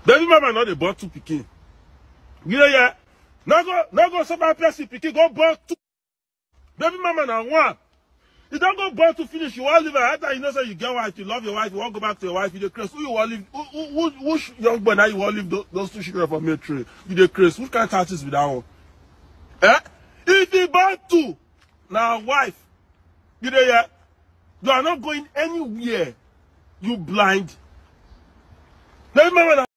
baby mama no dey born two pikin you dey hear no go no go somehow person pikin go born two baby mama na one you don go born two finish you wan leave her after you know say you get wife you love your wife you wan go back to your wife you dey craze who you wan leave who who who which young boy na you wan leave those, those two children for military you dey craze which kind tactics be that one eh if you born two na wife you dey hear you are not going anywhere you blind baby mama na